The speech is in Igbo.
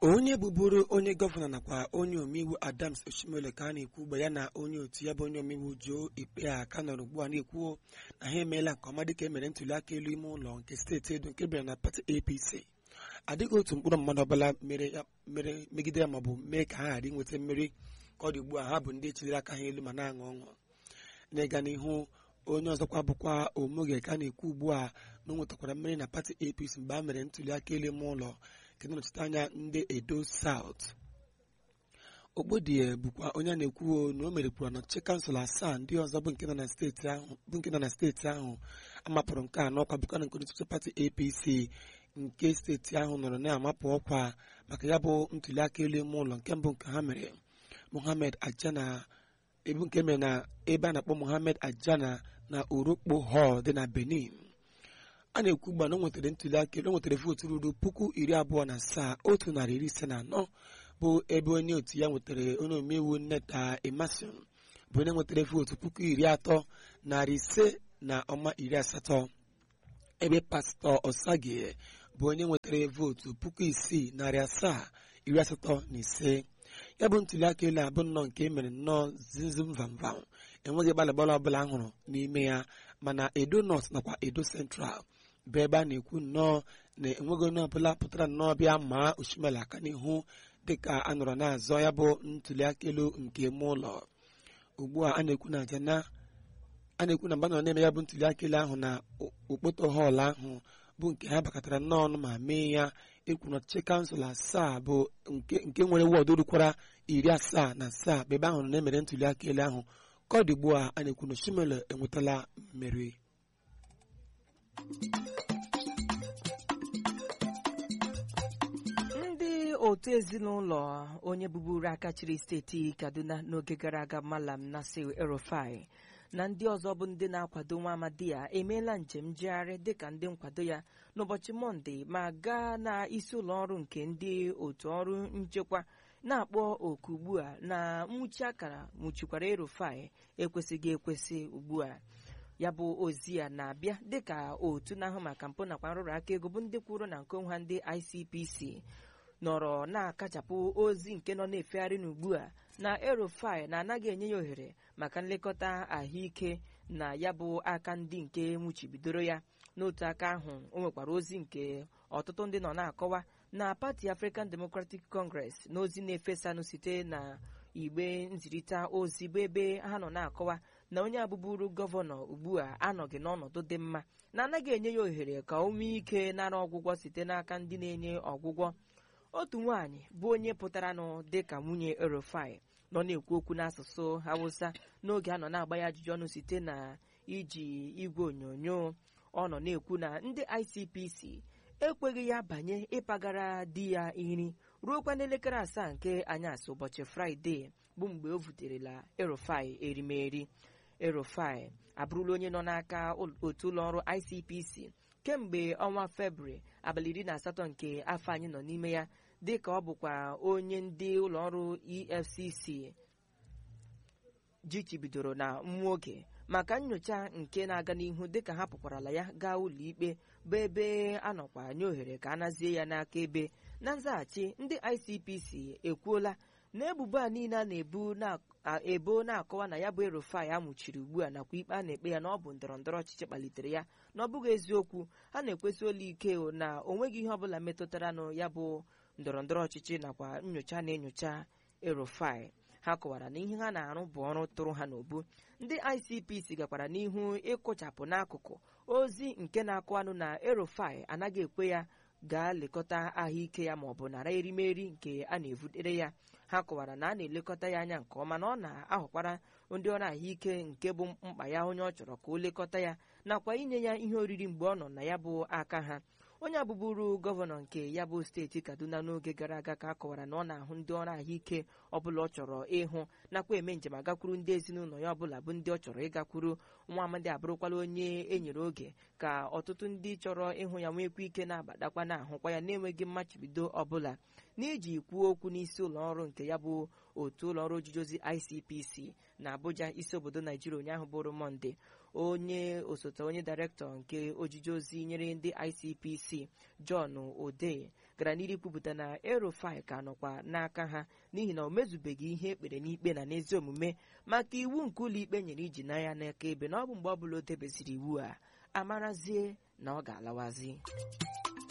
onye bụburu onye gọvanọ nakwa onye omeiwu adams oshimole ka a na-ekwu ugbu ya na onye otu ya bụ onye omeiwu Joe Ikpeya ka nọrọ ugbu a na-ekwu na ha emeela nke ọma dịka emere ntuli aka elu ime ụlọ nke steeti edo nke bịara na pati APC adịghị otu mkpụrụ mmadụ ọbụla mere mere megide ya maọbụ mee ka ha ghara inweta mmeri ka ọ dị ugbu a ha bụ ndị echiliri aka ha elu ma na-aṅụ ọṅụ n'ịga n'ihu onye ọzọkwa bụkwa omoge ka a na-ekwu ugbu a na o nwetakwara mmeri na pati APC mgbe a mere ntuli aka elu ime ụlọ nke na-anọchite anya ndị edo South ogbodie bụkwa onye a na-ekwu na o merekwuru n'ọchịchị kansụl asaa ndị ọzọ bụ nke nọ na steeti ahụ bụ nke nọ na steeti ahụ amapụrụ nke anọ ọkwa bụkwa na nke onye pati APC nke steeti ahụ nọrọ na-amapụ ọkwa maka ya bụ ntuli aka elu ime ụlọ nke mbụ nke ha mere Mohammed Ajana ebu nke mere na ebe a na-akpọ Mohammed Ajana na Orokpo Hall dị na Benin a na-ekwu ugbu a na o nwetara ntuli aka elu o nwetara vootu ruru puku iri abụọ na asaa otu narị iri ise na anọ bụ ebe onye otu ya nwetara onye omeiwu Nneta Emerson bụ onye nwetara vootu puku iri atọ narị ise na ọma iri asatọ ebe pastọ Osagie bụ onye nwetara vootu puku isii narị asaa iri asatọ na ise ya bụ ntuli aka elu abụ nnọọ nke emere nnọọ zimzim vamvam enweghị gbalịgbalị ọbụla a hụrụ n'ime ya mana edo north nakwa edo central bụ ebe a na-ekwu nnọọ na enweghị onye ọbụla pụtara nnọọ bịa maa osimiri aka n'ihu dịka a nọrọ na-azọ ya bụ ntuli aka elu nke ime ụlọ ugbu a a na-ekwu na jana a na-ekwu na mgbe a nọ na-eme ya bụ ntuli aka elu ahụ na okpoto họọlụ ahụ bụ nke ha bakọtara nnọọ ọnụ ma mee ya ekwu na ọchịchị kansụl asaa bụ nke nwere wọdụ rukwara iri asaa na asaa bụ ebe ahụ na-emere ntuli aka elu ahụ ka ọ dị ugbu a a na-ekwu na Osimiri enwetala mmeri ndị otu ezinụlọ onye bụburu aka chịrị steeti Kaduna n'oge gara aga Malam Nasir El-Rufai na ndị ọzọ bụ ndị na-akwado nwa amadi ya emeela njem njegharị dịka ndị nkwado ya n'ụbọchị mọnde ma gaa na isi ụlọ ọrụ nke ndị otu ọrụ nchekwa na-akpọ oku ugbu a na nwụchi akara nwụchikwara El-Rufai ekwesịghị ekwesị ugbu a ya bụ ozi ya na-abịa dịka otu na-ahụ maka mpụ nakwa nrụrụ aka ego bụ ndị kwuru na nke ha ndị ICPC nọrọ na-akachapụ ozi nke nọ na-efegharị n'ugbu a na El-Rufai na-anaghị enye ya ohere maka nlekọta ahụike na ya bụ aka ndị nke nwụchibidoro ya n'otu aka ahụ o nwekwara ozi nke ọtụtụ ndị nọ na-akọwa na pati African Democratic Congress na ozi na-efesanụ site na igbe nzirịta ozi bụ ebe ha nọ na-akọwa na onye abụburu gọvanọ ugbu a anọghị n'ọnọdụ dị mma na anaghị enye ya ohere ka o nwee ike nara ọgwụgwọ site n'aka ndị na-enye ọgwụgwọ otu nwaanyị bụ onye pụtaranụ dịka nwunye El-Rufai nọ na-ekwu okwu n'asụsụ Hausa n'oge a nọ na-agba ya ajụjụ ọnụ site na iji igwe onyonyo ọ nọ na-ekwu na ndị ICPC ekweghị ya banye ịpagara di ya nri ruokwa n'elekere asaa nke anyasị ụbọchị Fraịde bụ mgbe o vuterela El-Rufai erimeri El-Rufai abụrụla onye nọ n'aka otu ụlọọrụ ICPC kemgbe ọnwa Febrụwarị abalị iri na asatọ nke afọ anyị nọ n'ime ya dịka ọ bụkwa onye ndị ụlọọrụ EFCC jichibidoro na nwa oge maka nyocha nke na-aga n'ihu dịka ha pụkwarala ya gaa ụlọikpe bụ ebe a nọkwa nye ohere ka a nazie ya n'aka ebe na nzaghachi ndị ICPC ekwuola na ebubo a niile a na-ebu ebo na-akọwa na ya bụ El-Rufai amụchiri ugbu a nakwa ikpe a na-ekpe ya na ọ bụ ndọrọ ndọrọ ọchịchị kpalitere ya na ọ bụghị eziokwu ha na-ekwesị olu ike na o nweghị ihe ọbụla metụtara na ya bụ ndọrọ ndọrọ ọchịchị nakwa nyocha na-enyocha El-Rufai ha kọwara na ihe ha na-arụ bụ ọrụ tụrụ ha n'obu ndị ICPC gakwara n'ihu ịkụchapụ n'akụkụ ozi nke na-akọwanụ na El-Rufai anaghị ekwe ya gaa lekọta ahụike ya maọbụ nara erimeri nke a na-evutere ya ha kọwara na a na-elekọta ya anya nke ọma na ọ na-ahụkwara ndị ọrụ ahụike nke bụ mkpa ya onye ọ chọrọ ka o lekọta ya nakwa inye ya ihe oriri mgbe ọ nọ na ya bụ aka ha onye abụburu gọvanọ nke ya bụ steeti Kaduna n'oge gara aga ka a kọwara na ọ na-ahụ ndị ọrụ ahụike ọbụla ọ chọrọ ịhụ nakwa eme njem agakwuru ndị ezinụlọ ya ọbụla bụ ndị ọ chọrọ ịgakwuru nwa amadi abụrụkwala onye e nyere oge ka ọtụtụ ndị chọrọ ịhụ ya nwekwa ike na-abadakwa na-ahụkwa ya na-enweghị mmachibido ọbụla n'iji kwuo okwu n'isi ụlọ ọrụ nke ya bụ otu ụlọ ọrụ ojiji ozi ICPC na Abuja isi obodo Naijiria ụnyaahụ bụrụ Mọnde onye osote onye dairektọ nke ojiji ozi nyere ndị ICPC John Ode gara n'iru kwupụta na erofai ka nọkwa n'aka ha n'ihi na o mezubeghị ihe ekpere n'ikpe na n'ezi omume maka iwu nke ụlọ ikpe nyere iji na ya n'aka ebe na ọ bụ mgbe ọbụla o debeziri iwu a amarazie na ọ ga-alawazi